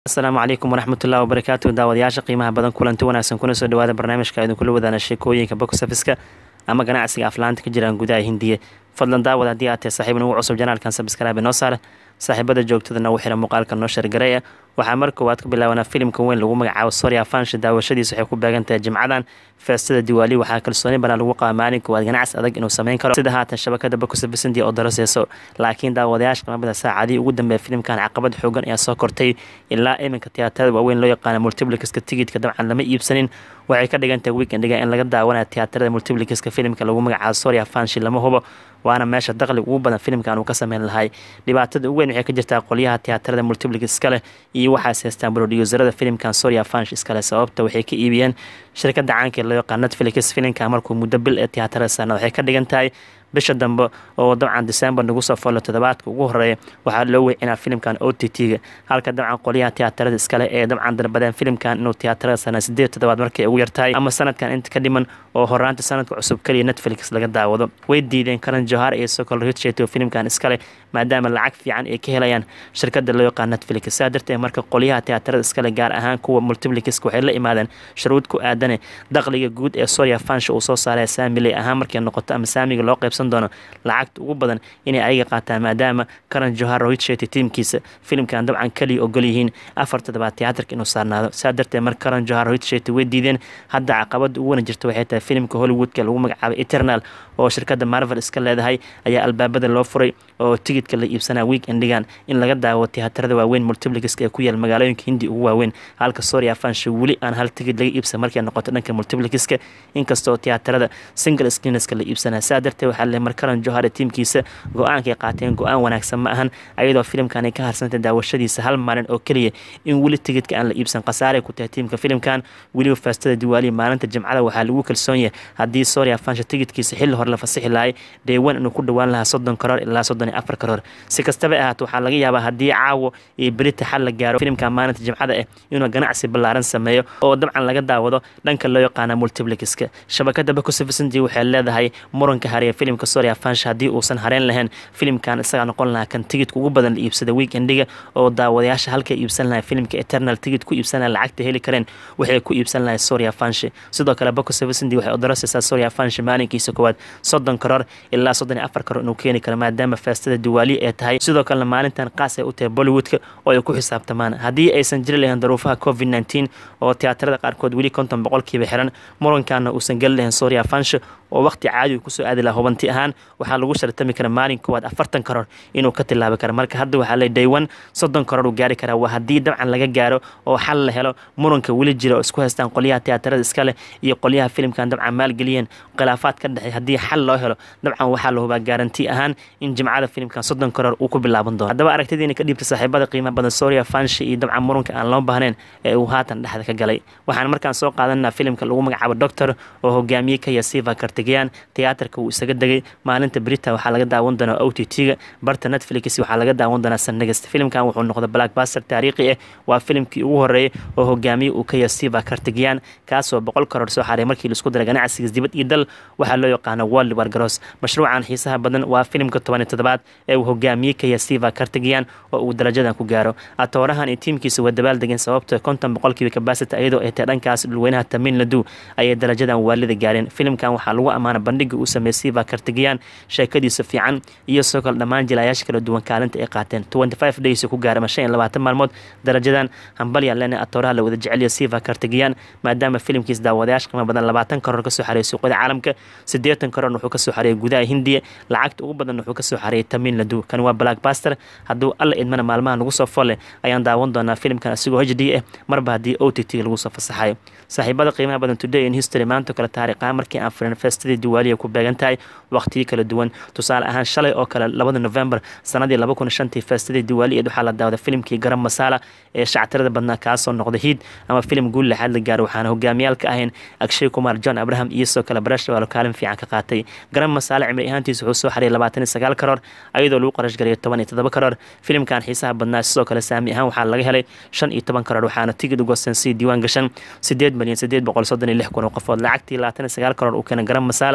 asalaamu calaykum waraxmatullahi wabarakaatu daawadayaasha qiimaha badan kulanti wanaagsan kuna soo dhawaada barnaamijka idinkula wadaana sheekooyinka box officeka ama ganacsiga aflaanta ka jiraan gudaha hindiya fadlan daawad haddii aad tahay saaxiib nagu cusub janaalkan sabskraabe noo saara saaxiibada joogtada nagu xira muuqaalka noo shargareeya waxaa mar koowaad ku bilaabanaa filimka weyn lagu magacaabo soria fanshi daawashadiisa waxay ku beegan tahay jimcadan feestada diwaali waxaa kalsooni badan lagu qaba maalin koowaad ganacsi adag inuu sameyn karo sida haatan shabakada bakusafisindi oo daraseyso laakiin daawadayaasha qimabada saacadii ugu dambeeya filimkan caqabad xoogan ayaa soo kortay ilaa iminka tiyaatarada waaweyn loo yaqaana multiplikiska tigidka dabcan lama iibsanin waxay ka dhigan tahay weekendiga in laga daawanaya tiyaatarada multiplikiska filimka lagu magacaabo soria fanshi lama hubo waana meesha daqliga ugu badan filimkan uu ka sameyn lahay dhibaatada ugu weyn waxay ka jirtaa qolyaha tiyaatarada multiplik iskale iyo waxaas haystaan brodyuserada filimkan soria fansh iskale sababta waxay ka iibiyeen shirkada caanka loo yaqaan netflix filimka markuu muddo bil ee tiyaatarada saarna waxay ka dhigan tahay bisha dambe oo dabcan december nagu soo foolo toddobaadka ugu horeeya waxaa loo wecinaa filimkan o t t-ga halka dabcan qolyaha tiyaatarada iskale ee dabcan dalbadeen filimkan inuu tiyaatarada sana sideed toddobaad markay ugu yartahay ama sanadkan inta ka dhiman oo horaanta sanadka cusub keliya netflix laga daawado way diideen karan johar iyo sokol richet oo filimkan iskale maadaama lacag fiican ay ka helayaan shirkada loo yaqaan netflix saa darteed marka qolyaha tiyaatarada iskale gaar ahaan kuwa multiplikiska waxay la imaadeen shuruud ku aadane daqliga guud ee soria fansha uu soo saaraya saamiley ahaan markay noqoto ama saamiga loo qaybsan doono lacagta ugu badan inay ayaga qaataan maadaama karan johar richet tiimkiisa filimkan dabcan keliya ogol yihiin afar toddobaad tiyaatarka inuu saarnaado saa darteed marka karan johar richet way diideen hadda caqabada ugu wana jirta waxay tahay filimka hollywoodka lagu magacaabay eternal oo shirkada marvel iska leedahay ayaa albaabada loo furay oo tigidka la iibsanaa weekendigan in laga daawo tiyaatarada waaweyn multiplikiska ee ku yaal magaalooyinka hindi ugu waaweyn halka soria fansha weli aan hal tigid laga iibsan markay noqoto dhanka multiplikiska inkastoo tiyaatarada single screenska la iibsanaa saa darteed waxaa le markaran johar tiimkiisa go-aankay qaateen go-aan wanaagsan ma ahan ayadoo filimkan ay ka harsantay daawashadiisa hal maalin oo keliya in weli tigidka aan la iibsan khasaaray ku tahay tiimka filimkan weliba feestada diwaaliya maalinta jimcada waxaa lagu kalsoon yahay haddii soria fansha tigidkiisa xilli hore la fasixi lahay deewan inuu ku dhawaan lahaa soddon karoor ilaa soddon iyo afar karoor si kastaba ahaato waxaa laga yaabaa haddii caawo iyo berita xal la gaaro filimkan maalinta jimcada ah inuu ganacsi ballaaran sameeyo oo dabcan laga daawado dhanka loo yaqaana multiplikiska shabakada bakusafisindi waxay leedahay muranka hareeya filimka soria fansha haddii uusan hareen lahayn filimkan isagaa noqon lahaa kan tigidka ugu badan la iibsada weekendiga oo daawadayaasha halkay iibsan lahay filimka eternal tigid ku iibsan lahay lacagta heli kareen waxay ku iibsan lahay soria fanshi sidoo kale bakusafisindi waxay odarasaysaa soria fanshi maalinkiisa koowaad soddon karoor ilaa soddon iyo afar karoor inuu keeni karo maadaama feestada diwaali ee tahay sidoo kalena maalintan qaas ay u tahay bollywoodka oo ay ku xisaabtamaan haddii aysan jiri lahayn daruufaha covid nneteen oo tiyaatarada qaarkood weli konton boqolkiiba xiran murankaana uusan geli lahayn soria fansha oo waqti caadi uu kusoo aadi laha hubanti ahaan waxaa lagu shartami kara maalin koowaad afartan karoor inuu ka tilaabi kara marka hadda waxaa le daywan soddon karoor uu gaari karaa waa haddii dabcan laga gaaro oo xal la helo muranka weli jira oo isku haystaan qolyaha tiyaatarada iskale iyo qolyaha filimkan dabcan maalgeliyeen khilaafaad ka dhexey haddii xal loo helo dabcan waxaa la hubaa gaaranti ahaan in jimcada filimkan soddon karoor uu ku bilaaban doono haddaba aragtidiina ka dhiibta saaxiibada qiimaha badan soria fanshi iyo dabcan muranka aan loo baahnayn ee uu haatan dhexda ka galay waxaan markaan soo qaadanaa filimka lagu magacaabo doctor oo hogaamiye ka yasiva kartigayan tiyaatarka uu isaga degay maalinta brita waxaa laga daawan doonaa o t t-ga barta netflix waxaa laga daawan doonaa sanagast filimkan wuxuu noqday blackbaster taariikhi ah waa filimkii ugu horeeyay oo hogaamiye uu ka yasiva kartigayan kaasoo boqol karoor soo xaray markii laisku daray ganacsigiis dibad iyo dal waxaa loo yaqaana world wargaros mashruucan xiisaha badan waa filimka toban iyo toddobaad ee uu hogaamiye ka yasiva kartigayan oo uu darajadan ku gaaro atoorahan iyo tiimkiisa waa dabaal degeen sababto konton boqolkiiba kabasita iyadoo ay tahay dhankaas dhulweynaha tamin ladu ayay darajadan waalida gaareen filimkan waxaa lagu ammaana bandhiga uu sameeyey siva kartigayan sheekadiisa fiican iyo sidoo kale dhammaan jilayaasha kala duwan kaalinta ay qaateen twenty five days ku gaarama shan iyo labaatan maalmood darajadan hambalyan lene atooraha la wada jeceliya siva kartigayan maadaama filimkiis daawadayaasha qiimo badan labaatan karoor kasoo xareeyay suuqyada caalamka siddeetan karoorna wuxuu kasoo xareeyay gudaha hindiya lacagta ugu badan wuxuu kasoo xareeyay tamin ladu kan waa blackbaster hadduu alla idmana maalmaha nagu soo folle ayaan daawan doonaa filimkan asigoo h d ah marba haddii o t t lagu soo fasaxayo saaxiibada qiimaha badan today in history maanta kale taariikhaha markii aan firin feestadii diwaaliya ku beegan tahay waqtiyo kala duwan tusaale ahaan shalay oo kale labada november sanadii laba kun shantii feestadii diwaaliyeed waxaa la daawada filimkii garam masala ee shactirada badnaa kaasoo noqda hiid ama filim guul lixaad la gaaro waxaana hogaamiyaal ka ahayn akshay kumar john abraham iyo sidoo kale barasha waalo kaalin fiican ka qaatay garam masala cimri ahaantiisa wuxuu soo xariyay labaatan iyo sagaal karoor ayadoo lagu qarash garayo toban iyo toddoba karoor filimkan xiisaha badnaa sidoo kale saami ahaan waxaa laga helay shan iyo toban karoor waxaana tigid ugosan sii diiwaan gashan sideed milyan sideed boqol soddon iyo lix kun oo qofood lacagtii labaatan iyo sagaal karoor uu keenay garam masala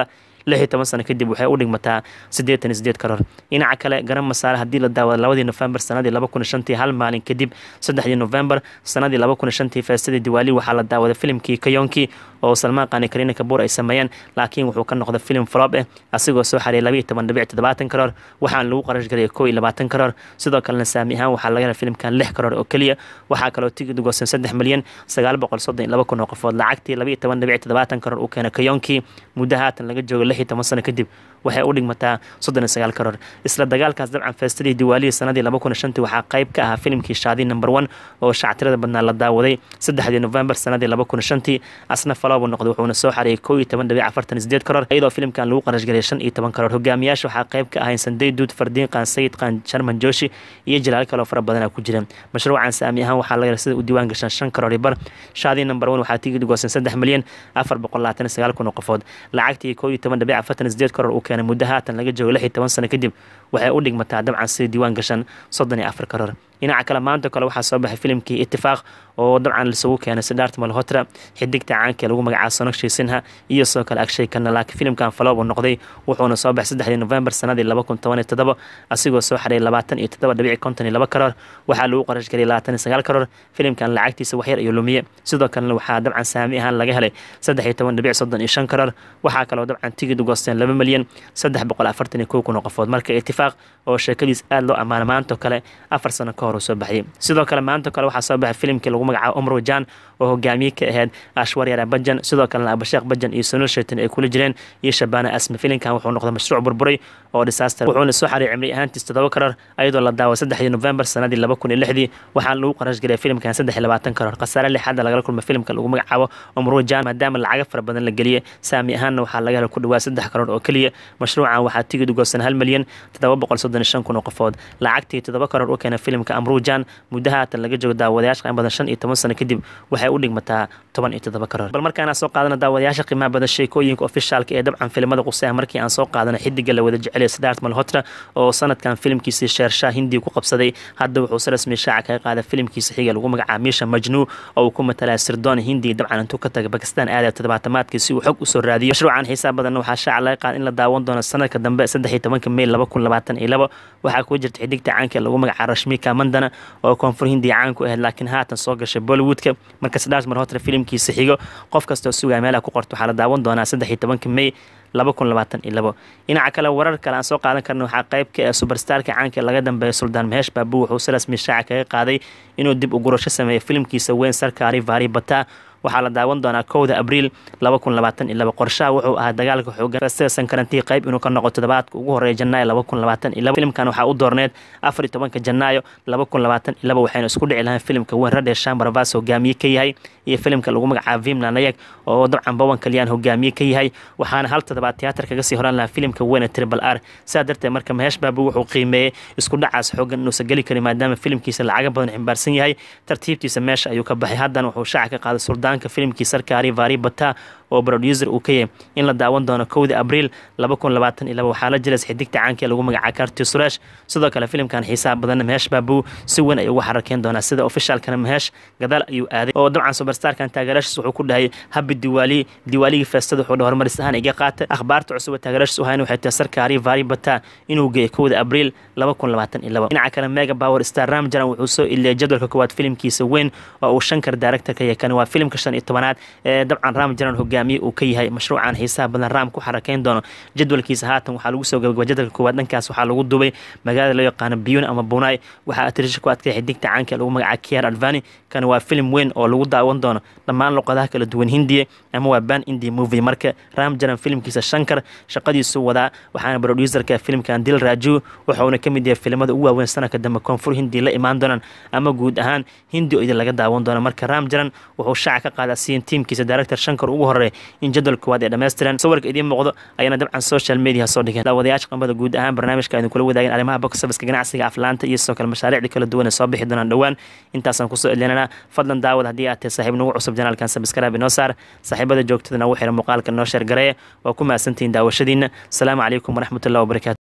lix iyo toban sano kadib waxay u dhigmataa siddeetan iyo sideed karoor dhinaca kale garan masaare haddii la daawado labadii nofembar sanadii laba kun iyo shantii hal maalin kadib saddexdii nofembar sanadii laba kun iyo shantii feestadii diwaali waxaa la daawaday filimkii kayonki oo salmaan qaani kariina kabuur ay sameeyeen laakiin wuxuu ka noqday filim flop eh asigoo soo xariyay laba iyo toban dhibic toddobaatan karoor waxaana lagu qarash garaya kow iyo labaatan karoor sidoo kalena saami ahaan waxaa laga helay filimkan lix karoor oo keliya waxaa kaloo tigid goosan saddex milyan sagaal boqol soddon iyo laba kun oo qofood lacagtii laba iyo toban dhibic toddobaatan karoor uu keenay kayonki muddo haatan laga joogo lix iyo toban sano kadib waxay u dhigmataa soddon iyo sagaal karoor isla dagaalkaas dabcan feestadii diwaalihii sanadii laba kun iyo shantii waxaa qayb ka ahaa filimkii shaadi number one oo shactirada badnaa la daawaday saddexdii novembar sanadii laba kun iyo shantii asna faloobu noqday wuxuuna soo xariyay kow iyo toban dhibic afartan iyo sideed karoor iyadoo filimkan lagu qarash galay shan iyo toban karoor hogaamiyaasha waxaa qayb ka ahayn sandey duud fardiin qaan sayid qaan sharman joshi iyo jalaal kaloo fara badana ku jireen mashruucan saami ahaan waxaa laga sida u diiwaan gashan shan karoor iyo bar shaadii number one waxaa tigid goosan saddex milyan afar boqol labaatan iyo sagaal kun oo qofood lacagtii kow iyo toban dhibic afartan iyo sideed karoor uu keenay muddo haatan laga joogo lix iyo toban sano kadib waxay u dhigmataa dabcan sida diiwaan gashan soddon iyo afar karoor dhinaca kale maanta kale waxaa soo baxay filimkii itifaaq oo dabcan lisugu keenay sidaart malhotra xidigta caanka lagu magacaabo sonogshii sinha iyo sidoo kale agshay kana laakiin filimkan faloob uu noqday wuxuuna soo baxay saddexdii novembar sanadii laba kun toban iyo toddoba asigoo soo xaray labaatan iyo toddoba dhibici konton iyo laba karoor waxaa lagu qarash galiyay labaatan iyo sagaal karoor filimkan lacagtiisa waxyar iyo lumiye sidoo kalena waxaa dabcan saami ahaan laga helay saddex iyo toban dhibic soddon iyo shan karoor waxaa kaloo dabcan tigid goosteen laba milyan saddex boqol afartan iyo kow kun oo qofood marka itifaaq oo sheekadiis aada loo ammaana maanto kale afar sano ka hor uu soo baxiyay sidoo kale maanto kale waxaa soo baxay filimkii lagu magacaabo umar wajan oo hogaamiye ka ahayd ashwaryara bajan sidoo kalena abasheekh bajan iyo sunul shaytan ay kula jireen iyo shabaana asme filimkan wuxuu noqday mashruuc burburay oo disaster wuxuuna soo xariyay cimri ahaantiis toddoba karoor ayadoo la daaway saddexdii novembar sanadii laba kun iyo lixdii waxaana lagu qarash galay filimkan saddex iyo labaatan karoor khasaare lixaadda lagala kulmay filimka lagu magacaabo umar wajan maadaama lacaga fara badan la geliyey saami ahaanna waxaa laga helay ku dhawaad saddex karoor oo keliya mashruucan waxaa tigid goosan hal milyan toddoba boqol soddon iyo shan kun oo qofood lacagtii toddoba karoor u keenay filimka amrujan muddo haatan laga joogo daawadayaasha qiimo badan shan iyo toban sano kadib waxay u dhigmataa toban iyo toddoba karoor bal markaan aan soo qaadana daawadayaasha qiimaha badan sheekooyinka ofishaalka ee dabcan filimada quseah markii aan soo qaadana xidiga la wada jecelaya sidaart malhotra oo sanadkan filimkiisii sheershaa hindiga ku qabsaday hadda wuxuu si rasmi shaaca kaga qaaday filimkiisa xiga lagu magacaabo miisha majnuu oo uu ku matalaya sirdoon hindiga dabcan intuu ka taga bakistan aadaya toddobaatamaadkii si uu xog usoo raadiyo mashruucan xiisaa badanna waxaa shaaca laga qaada in la daawan doono sanadka dambe saddex iyo tobanka mey laba kun labaatan iyo labo waxaa ku jirta xidigta caanka lagu magacaabo rashmika mandana oo koonfur hindiya caan ku ahayd laakiin haatan soo gashay bollywoodka marka sidaas mar hotre filimkiisa xigo qof kastoo sugaya meelaha ku qorto waxaa la daawan doonaa saddex iyo tobanka mey laba kun labaatan iyo labo dhinaca kale warar kale aan soo qaadan karna waxaa qayb ka ah superstarka caanka laga dambeeya suldaan maheesh baabu wuxuu si rasmi shaaca kaga qaaday inuu dib u gurasho sameeyo filimkiisa weyn sarkaari vari bata waxaa la daawan doonaa kowda abriil laba kun labaatan iyo laba qorshaha wuxuu ahaa dagaalka xoogan festiga sankarantii qayb inuu ka noqo toddobaadka ugu horeeya janaayo laba kun labaatan iyo laba filimkan waxaa u doorneed afar iyo tobanka janaayo laba kun labaatan iyo laba waxayna isku dhici lahayn filimka weyn radhe shambarvas hogaamiye ka yahay iyo filimka lagu magacaabo vimla nayag oo dabcan bawan kaliyaan hogaamiye ka yahay waxaana hal toddobaad tiyaatar kaga sii horan lahaa filimka weyne tribal r sidaa darteed marka maheesh baabu wuxuu qiimeeyey isku dhacaas xoogan inuusan geli karin maadaama filimkiisa lacaga badan ximbaarsan yahay tartiibtiisa meesha ayuu ka baxay haddana wuxuu shaaca ka qaaday suldaanka filimkii sarkaari vari bata oo producer uu ka yahay in la daawan doono kowda abriil laba kun labaatan iyo laba waxaa la jiras xidigta caanka lagu magacaabo karti suresh sidoo kale filimkan xiisaha badanna maheesh baabu si weyn ay uga xarakeen doonaa sida ofishaalkana maheesh gadaal ayuu aaday oo dabcan superstarkan taageerashiis wuxuu ku dhahay habi diwaali diwaaligii feestada wuxuu dhahay horumaris ahaan iga qaata akhbaarta cusub ee taageerashiis u hayna waxay tahay sarkaari vari bata inuu geeyo kowda abriil laba kun labaatan iyo laba dhinaca kale mega power star ramjaran wuxuu soo iliyay jadwalka koowaad filimkiisa weyn oo uu shankar director ka yahay kani waa filimka shan iyo tobanaad ee dabcan ramjaran hogaamiye uu ka yahay mashruucan xiisaha badan raam ku xarakeyn doono jadwalkiisa haatan waxaa lagu soo gabagaba jadwalka koowaad dhankaas waxaa lagu dubay magaalada loo yaqaano biyun ama bunai waxaa atirisha ku adkay xidigta caanka lagu magacaabo kiar advani kani waa filim weyn oo lagu daawan doono dhammaan luqadaha kala duwan hindiya ama waa ban india movie marka ramjaran filimkiisa shankar shaqadiisu wadaa waxaana producerka filimkan dil raju wuxuuna ka mid yahay filimada ugu waaweyn sanadka dambe koonfur hindi la imaan doonaan ama guud ahaan hindi oo idin laga daawan doono marka ramjaran wuxuu shaaca ka qaadaa siin tiimkiisa director shankar ugu horeeya in jadwal koowaad ee dhammaystiran sawirka idiin muuqdo ayaana dabcan social media soo dhigeen daawadayaasha qambada guud ahaan barnaamijka idin kula wadaageen arrimaha box officeka ganacsiga aflaanta iyo sidoo kale mashaariicda kala duwan ee soo bixi doonaan dhowaan intaasaan kusoo elinana fadlan daawad haddii aad tahay saaxiib nagu cusub janaalkan sabskrab inoo saar saaxiibada joogtada nagu xira muuqaalka noo sheer gareeya waa ku mahadsantihiin daawashadiina asalaamu calaykum waraxmatullahi wabarakatu